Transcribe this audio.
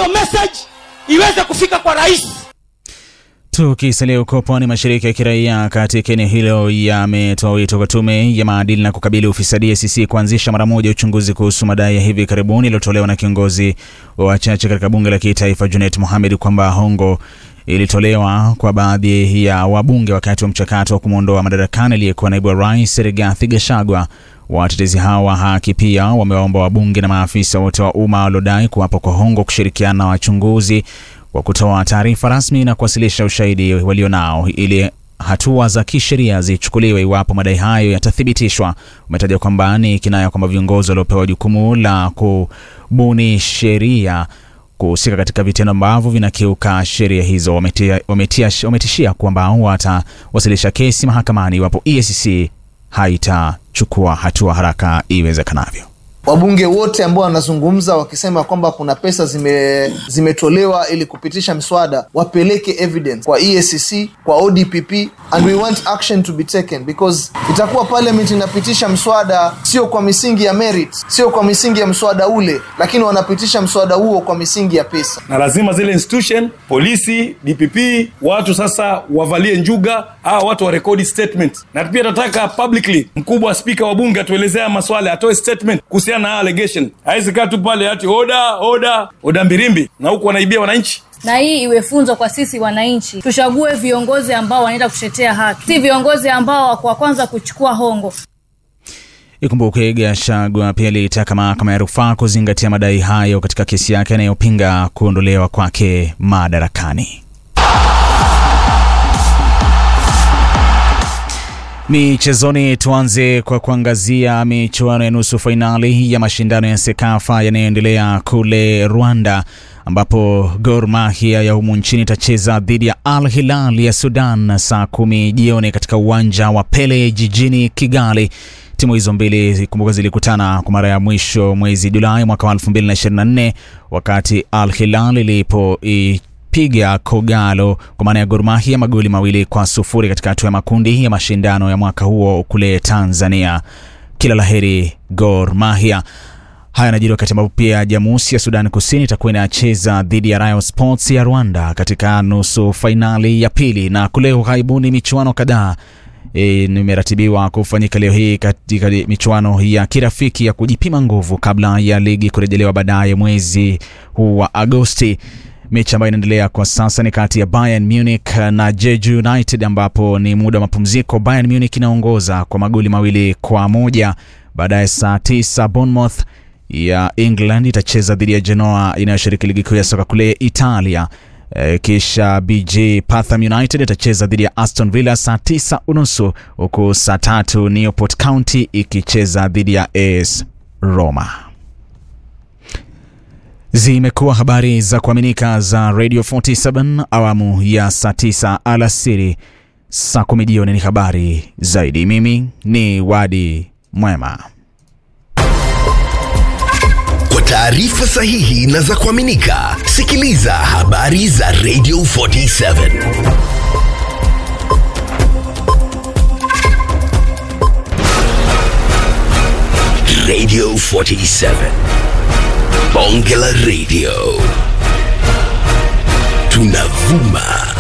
hiyo message iweze kufika kwa rais. Tukisalia huko pwani, mashirika ya kiraia katika eneo hilo yametoa wito kwa tume ya maadili na kukabili ufisadi EACC kuanzisha mara moja uchunguzi kuhusu madai ya hivi karibuni iliyotolewa na kiongozi wa wachache katika bunge la kitaifa Junet Mohamed kwamba hongo ilitolewa kwa baadhi ya wabunge wakati wa mchakato wa kumwondoa madarakani aliyekuwa naibu wa rais Rigathi Gachagua. Watetezi hao wa haki pia wamewaomba wabunge na maafisa wote wa umma waliodai kuwapo kwa hongo kushirikiana na wachunguzi wa kutoa taarifa rasmi na kuwasilisha ushahidi walionao ili hatua za kisheria zichukuliwe iwapo madai hayo yatathibitishwa. Umetaja kwamba ni kinaya kwamba viongozi waliopewa jukumu la kubuni sheria kuhusika katika vitendo ambavyo vinakiuka sheria hizo wametia, wametia, wametishia kwamba watawasilisha kesi mahakamani iwapo EACC haitachukua hatua haraka iwezekanavyo. Wabunge wote ambao wanazungumza wakisema kwamba kuna pesa zime, zimetolewa ili kupitisha mswada wapeleke evidence kwa EACC, kwa ODPP and we want action to be taken because itakuwa parliament inapitisha mswada sio kwa misingi ya merit, sio kwa misingi ya mswada ule, lakini wanapitisha mswada huo kwa misingi ya pesa. na lazima zile institution polisi dpp watu sasa wavalie njuga hawa watu warekodi statement na pia nataka publicly mkubwa wa spika wa bunge atuelezea maswala atoe statement kuhusiana na haya allegation hawezi kaa tu pale ati oda oda oda mbirimbi na huku wanaibia wananchi na hii iwe funzo kwa sisi wananchi. Tuchague viongozi ambao wanaenda kutetea haki, si viongozi ambao wako wa kwanza kuchukua hongo. Ikumbuke Gachagua pia alitaka mahakama ya rufaa kuzingatia madai hayo katika kesi yake anayopinga kuondolewa kwake madarakani. Michezoni, tuanze kwa kuangazia michuano ya nusu fainali ya mashindano ya Sekafa yanayoendelea kule Rwanda, ambapo Gor Mahia ya humu nchini itacheza dhidi ya Al Hilal ya Sudan saa kumi jioni katika uwanja wa Pele jijini Kigali. Timu hizo mbili kumbuka, zilikutana kwa mara ya mwisho mwezi Julai mwaka wa 2024 wakati Al Hilal ilipo piga Kogalo kwa maana ya Gor Mahia magoli mawili kwa sufuri katika hatua ya makundi ya mashindano ya mwaka huo kule Tanzania. Kila laheri Gor Mahia. Haya yanajiri wakati ambapo pia Jamusi ya Sudan Kusini itakuwa inacheza dhidi ya Rayo Sports ya Rwanda katika nusu fainali ya pili, na kule ughaibuni michuano kadhaa E, nimeratibiwa kufanyika leo hii katika michuano ya kirafiki ya kujipima nguvu kabla ya ligi kurejelewa baadaye mwezi huu wa Agosti. Mechi ambayo inaendelea kwa sasa ni kati ya Bayern Munich na Jeju United, ambapo ni muda wa mapumziko. Bayern Munich inaongoza kwa magoli mawili kwa moja. Baadaye saa tisa Bournemouth ya England itacheza dhidi ya Genoa inayoshiriki ligi kuu ya soka kule Italia. E, kisha BJ Patham United itacheza dhidi ya Aston Villa saa tisa unusu huku saa tatu Newport County ikicheza dhidi ya AS Roma. Zimekuwa habari za kuaminika za Radio 47 awamu ya saa 9 alasiri. Saa 10 jioni ni habari zaidi. Mimi ni Wadi Mwema. Kwa taarifa sahihi na za kuaminika, sikiliza habari za Radio 47 Radio 47 Bonge la Radio tunavuma